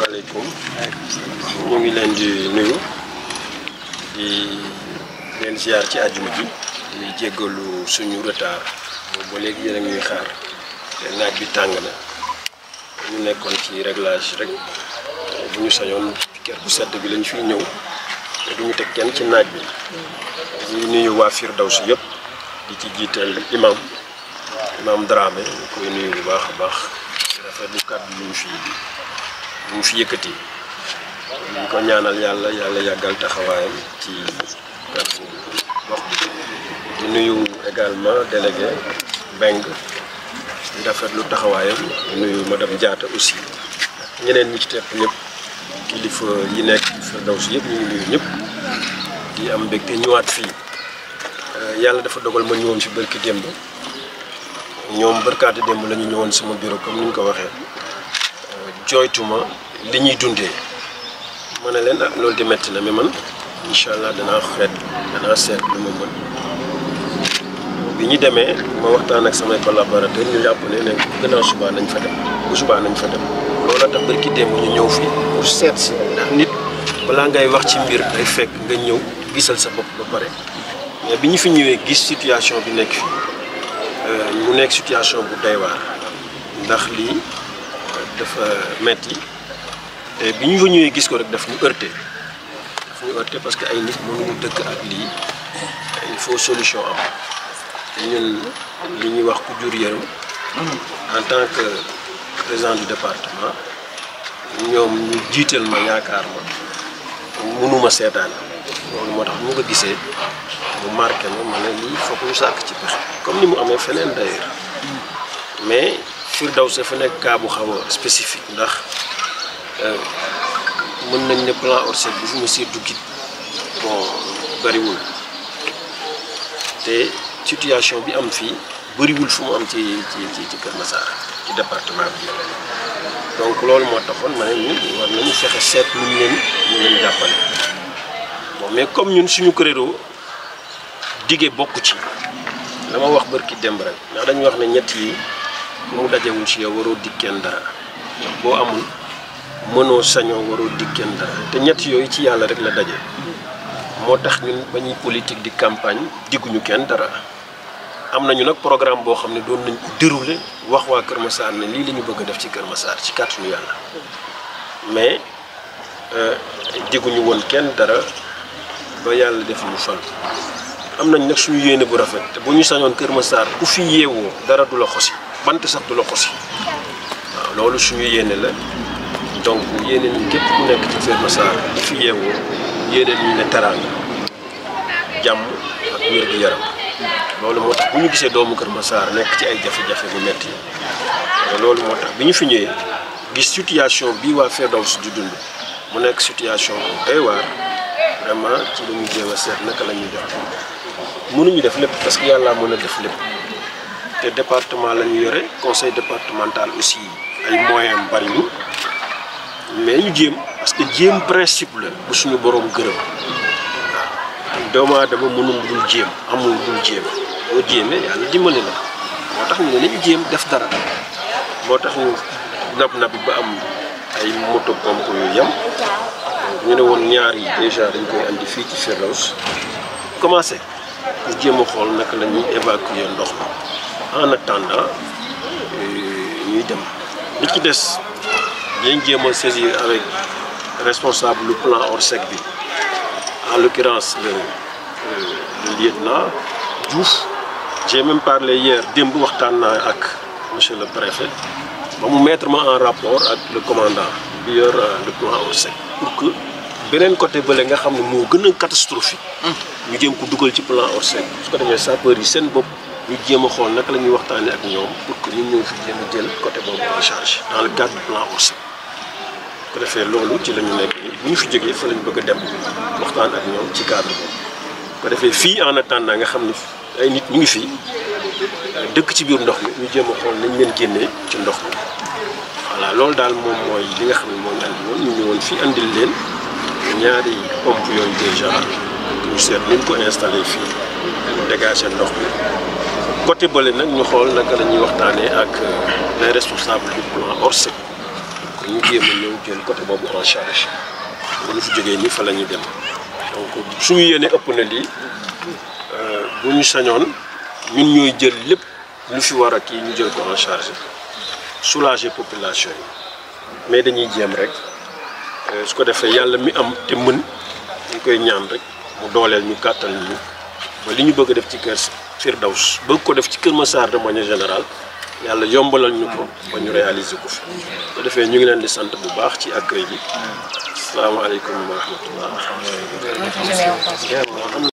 asalaamaaleykum ñu ngi leen di nuyu di leen ziar ci àjjuma ji di jéggalu suñu retard boobu ba léegi yéen a ngi ñuy xaar te naaj bi tàng na ñu nekkoon ci réglage rek bu ñu sañoon kër bu sedd bi lañ fiy ñëw te duñu teg kenn ci naaj bi di nuyu waa Firdawsi yëpp di ci jiital imam imam Dramé ñu koy nuyu bu baax a baax di rafetlu kàddu yu ñu fi yu ñu fi yëkkati ñu ko ñaanal yàlla yàlla yàggal taxawaayam ci kàddu gox bi di nuyu également délégué Beng di rafetlu taxawaayam di nuyu madame Diatta aussi ñeneen ñi ci tepp ñëpp kilifa yi nekk Firdawsi yëpp ñu ngi nuyu ñëpp di am mbégte ñëwaat fii yàlla dafa dogal ma ñëwoon fi bërki démb ñoom bërkaati démb la ñu ñëwoon sama bureau comme ni ñu ko waxee jooytuma li ñuy dundee ma ne leen ah loolu di metti na mais man incha allah danaa xeet danaa seet lu ma mën bi ñu demee ma waxtaan ak samay collaborateur ñu jàpp ne ne gannaaw subaa nañ fa dem bu subaa nañ fa dem loola tax bërki démb ñu ñëw fii pour seet si ndax nit balaa ngay wax ci mbir day fekk nga ñëw gisal sa bopp ba pare mais bi ñu fi ñëwee gis situation bi nekk fii mu nekk situation bu doy waar ndax lii dafa metti te bi ñu fa ñëwee gis ko rek daf ñu heurté daf ñu heurté parce que ay nit mënuñu dëkk ak lii il faut solution am ñun li ñuy wax ku jur yërëm en tant que président du département ñoom ñu jiital ma yaakaar ma mënuma seetaan loolu moo tax mu nga gisee mu marqué ma ma ne lii foog ñu sàkk ci pexe comme ni mu amee feneen d'ailleurs mais Firdawsi fa nekk cas bu xaw a spécifique ndax mën nañ ne plan Orsec bu fi mu siy duggit bon bariwul te situation bi am fii bëriwul fu mu am ci ci ci ci Kër Massar ci département bi donc loolu moo taxoon ma ne ñun war nañu fexe seet nu ñu leen ñu leen jàppale bon mais comme ñun suñu credo dige bokk ci la ma wax bërki demb rek ndax dañuy wax ne ñett yi mu dajewul ci yow waroo dig kenn dara boo amul mënoo sañoo waroo dig kenn dara te ñett yooyu ci yàlla rek la daje moo tax ñun ba ñuy politique di campagne digguñu kenn dara am nañu nag programme boo xam ne doon nañ ko dérouler wax waa Kër Massar ne lii la ñu bëgg a def ci Kër Massar ci kàttanu yàlla mais digguñu woon kenn dara ba yàlla def ñu fal am nañ nag suñu yéene bu rafet te bu ñu sañoon Kër Massar ku fi yeewoo dara du la xosi bant sax du la xosi waaw loolu suñu yéene la donc yéene ñu képp ku nekk ci Kër Massar ku fi yeewoo yéene ñu ne teraanga jàmm ak wér gu yaram loolu moo tax bu ñu gisee doomu Kër Massar nekk ci ay jafe-jafe bu metti loolu moo tax bi ñu fi ñëwee gis situation bii waa Firdawsi di dund mu nekk situation bu doy waar vraiment ci la ñu jéem a seet naka la ñuy def mënuñu def lépp parce que yàlla mën a def lépp te département la ñu yore conseil départemental aussi ay moyens am bari ñu mais ñu jéem parce que jéem principe la bu suñu borom gërëm waaw doomu aadama mënul dul jéem amul dul jéem boo jéemee yàlla dimbali la moo tax ñu ne nañu jéem def dara moo tax ñu nab nab ba am ay moto pompe yu yem ñu ne woon ñaar yi déjà dañ koy andi fii ci Firdawsi commencé pour jéem a xool naka la ñuy évacuer ndox mi en attendant ñuy dem li ci des dañ jéem a saisir avec responsable lu plan Orsec bi en l'occurrence le le lieutenant Diouf j'ai même parlé hier démb waxtaan naa ak monsieur le préfet ba mu mettre ma en rapport ak le commandant bi yor le plan Orsec pour que beneen côté bële nga xam ne moo gën a catastrophique ñu jéem ko dugal ci plan Orsec su ko defee sapeurs yi seen bopp ñu jéem a xool naka la ñuy waxtaanee ak ñoom pour que ñu ñëw fi jéem a jël côté boobu en charge dans le cadre du plan Orsec ko defee loolu ci la ñu nekk bu ñu fi jógee fa lañ bëgg a dem waxtaan ak ñoom ci cadre boobu ko defee fii en attendant nga xam ne ay nit ñu ngi fii dëkk ci biir ndox mi ñu jéem a xool nañ leen génnee ci ndox mi voilà loolu daal moom mooy li nga xam ne moo ñu andi woon ñu ñëwoon fii andil leen ñaari pompe yooyu déjà ñu seet ñu ko installé fii mu dégager ndox mi côté bële nag ñu xool naka la ñuy waxtaanee ak les responsables du plan Orsec ñu jéem a ñëw jël côté boobu en charge bu ñu fi jógee nii fa la ñuy dem donc suñu yéene ëpp na lii bu ñu sañoon ñun ñooy jël lépp lu fi war a kii ñu jël ko en charge soulager population yi mais dañuy jéem rek su ko defee yàlla mi am te mën ñu koy ñaan rek mu dooleel ñu kàttal ñu ba li ñu bëgg a def ci kër Firdaws bëgg ko def ci Kër Massar de manière générale yàlla yombalal ñu ko ba ñu réaliser ko fi su ko defee ñu ngi leen di sant bu baax ci accueil bi asalaamaaleykum wa rahmatullah